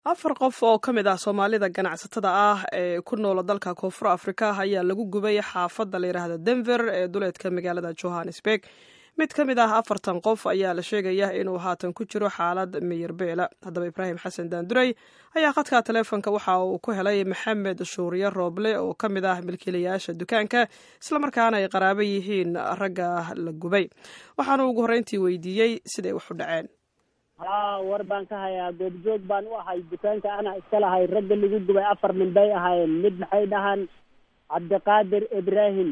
afar qof oo ka mid ah soomaalida ganacsatada ah ee ku noola dalka koonfur afrika ayaa lagu gubay xaafadda la yidhaahda denver ee duleedka magaalada johannesburg mid ka mid ah afartan qof ayaa la sheegaya inuu haatan ku jiro xaalad miyir beela haddaba ibraahim xasan daandurey ayaa khadka taleefonka waxa uu ku helay maxamed shuuriye rooble oo ka mid ah milkiilayaasha dukaanka islamarkaana ay qaraabo yihiin ragga la gubay waxaanu ugu horreyntii weydiiyey siday wax u dhaceen haa war baan ka hayaa goobjoog baan u ahay dukaanka ana iska lahay ragga lagu gubay afar nin bay ahaayeen mid maxay dhahaan cabdiqaadir ibraahim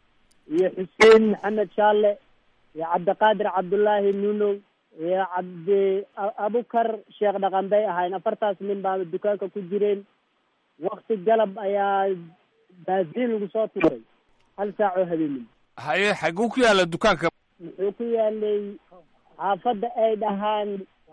iyo xuseen maxamed shaalle iyo cabdiqaadir cabdullaahi nunow iyo cabdi abukar sheekh dhaqan bay ahaayeen afartaas nin baa dukaanka ku jireen wakti galab ayaa baasiin lagu soo tuuray hal saac oo habeenimo haye xaguu ku yaalla dukaanka muxuu ku yaalay xaafadda ay dhahaan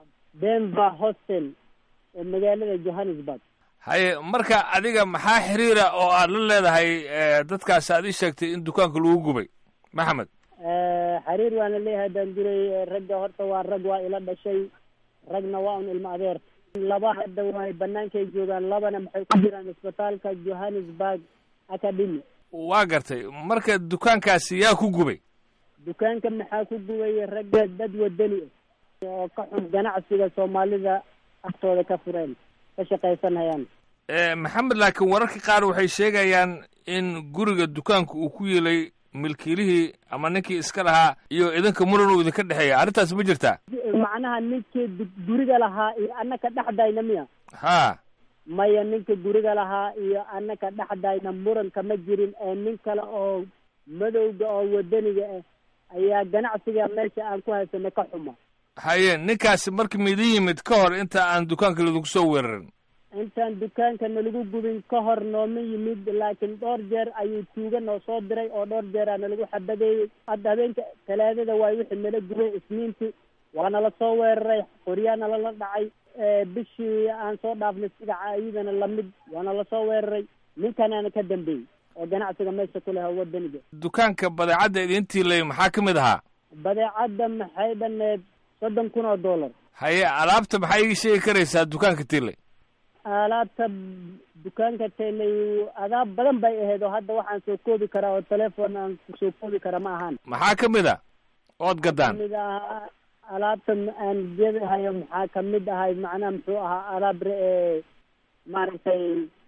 denver hostel ee magaalada johannesburg haye marka adiga maxaa xiriira oo aad la leedahay dadkaas aad ii sheegtay in dukaanka lagu gubay maxamed xiriir waana leeyahay daanduray ragga horta waa rag waa ila dhashay ragna waa un ilmo adeer laba hadda waay banaankay joogaan labana maxay ku jiraan isbitaalka johannesburg academy waa gartay marka dukaankaasi yaa ku gubay dukaanka maxaa ku gubay ragga dad wadani ah oo ka xun ganacsiga soomaalida agtooda ka fureen ka shaqaysanayaan maxamed laakiin wararka qaar waxay sheegayaan in guriga dukaanka uu ku yeelay milkiilihii ama ninkii iska lahaa iyo idinka muran uu idinka dhexeeya arrintaas ma jirtaa macnaha ninkii guriga lahaa iyo annaka dhexdayna miya ha maya ninka guriga lahaa iyo annaka dhexdayna muranka ma jirin ee nin kale oo madowga oo wadaniga ah ayaa ganacsiga meesha aan ku haysanay ka xuma haye ninkaasi marka midin yimid ka hor inta aan dukaanka laidinku soo weerarin intaan dukaanka nalagu gubin ka hor nooma yimid laakiin dhowr jeer ayuu tuuga noo soo diray oo dhowr jeeraa nalagu xabadeeyey hadda habeenka talaadada waay wixii nala gubay isniinti waa nala soo weeraray qoryaa nalala dhacay bishii aan soo dhaafnay sigaca iyadana lamid waa nala soo weeraray ninkanaana ka dambeeyey oo ganacsiga meesha ku leh wadaniga dukaanka badeecadda idintii lay maxaa ka mid ahaa badeecadda maxay dhaneed soddon kun oo dollar haye alaabta maxaa ii sheegi karaysaa dukaanka tiilay alaabta dukaanka taylay adaab badan bay ahayd oo hadda waxaan soo koobi karaa oo telefoon aan kusoo koobi kara ma ahaan maxaa ka mid a ood gadaan kamid ahaa alaabta aan gedahayo maxaa kamid ahay macnaha muxuu ahaa alaab re- maaragtay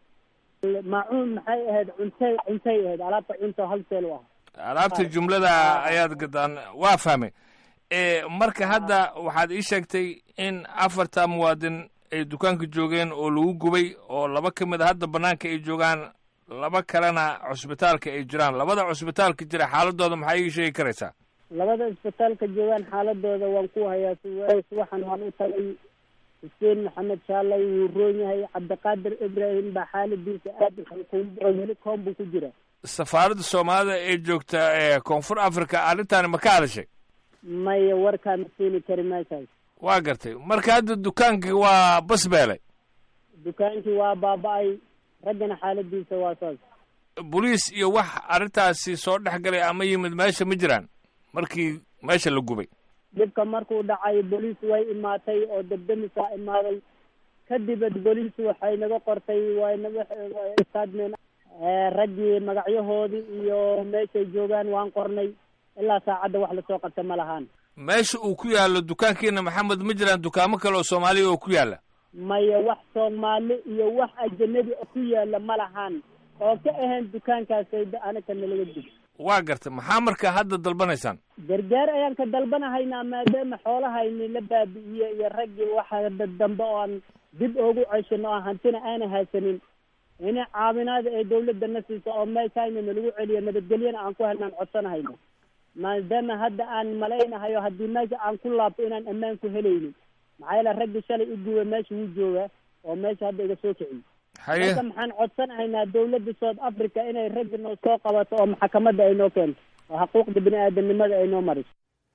maacuun maxay ahayd cuntay cuntay ahayd alaabta cunto halseel u ahaa alaabta jumlada ayaad gadaan waa fahmay marka hadda waxaad ii sheegtay in afarta muwaadin ay dukaanka joogeen oo lagu gubay oo laba ka mid a hadda banaanka ay joogaan laba kalena cusbitaalka ay jiraan labada cusbitaalka jira xaaladooda maxaa ii sheegi karaysaa labada isbitaalka joogaan xaaladooda waan ku hayaa waxaan waan u tagay xuseen maxamed shaalay wuu roon yahay cabdiqaadir ibraahim baa xaaladiisa aad weli koon buu ku jira safaaradda soomaalida ee joogta ee koonfur africa arrintaani ma ka hadashay maya warkaama keeni kari meeshaas waa gartay marka hadda dukaankii waa basbeelay dukaankii waa baaba-ay raggana xaaladiisa waa saas boliis iyo wax arrintaasi soo dhex galay ama yimid meesha ma jiraan markii meesha la gubay dhibka markuu dhacay boliis way imaatay oo debdemisaa imaaday kadibad boliis waxay naga qortay waynaga istaadmeen raggii magacyahoodii iyo meeshay joogaan waan qornay ilaa saacadda wax lasoo qabta ma lahaan meesha uu ku yaallo dukaankiina maxamed ma jiraan dukaamo kale oo soomaaliya oo ku yaalla maya wax soomaali iyo wax ajanabi oo ku yaalla ma lahaan oo ka ahayn dukaankaasayda anaka nalaga dib waa gartay maxaa marka hadda dalbanaysaan gargaar ayaan ka dalbanahaynaa maadaama xoolahayni la baabi'iye iyo raggii waxa dambe oo aan dib oogu ceshino oo hantina aana haysanin ina caawinaada ee dawladda na siiso oo meeshayna nalagu celiyo nabadgelyana aan ku helnaan codsanahayno maadaama hadda aan malaynahayo haddii meesha aan ku laabto inaan ammaan ku helaynin maxaa yeele raggii shalay i guba meesha wuu joogaa oo meesha hadda iga soo kiciyo haye marka maxaan codsanahaynaa dawladda south africa inay raggi noo soo qabato oo maxkamadda ay noo keento oo xuquuqda bini aadamnimada ay noo mariso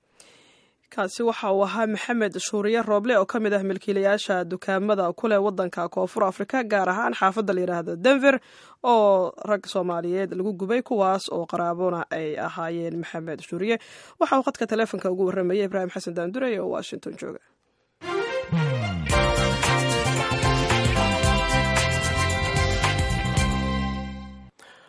kaasi waxa uu ahaa maxamed shuuriye rooble oo ka mid ah milkiilayaasha dukaamada kuleh waddanka koonfur afrika gaar ahaan xaafadda la yidhaahda denver oo rag soomaaliyeed lagu gubay kuwaas oo qaraabona ay ahaayeen maxamed shuuriye waxa uu khadka taleefonka ugu warramayay ibraahim xasan daandurey oo washington jooga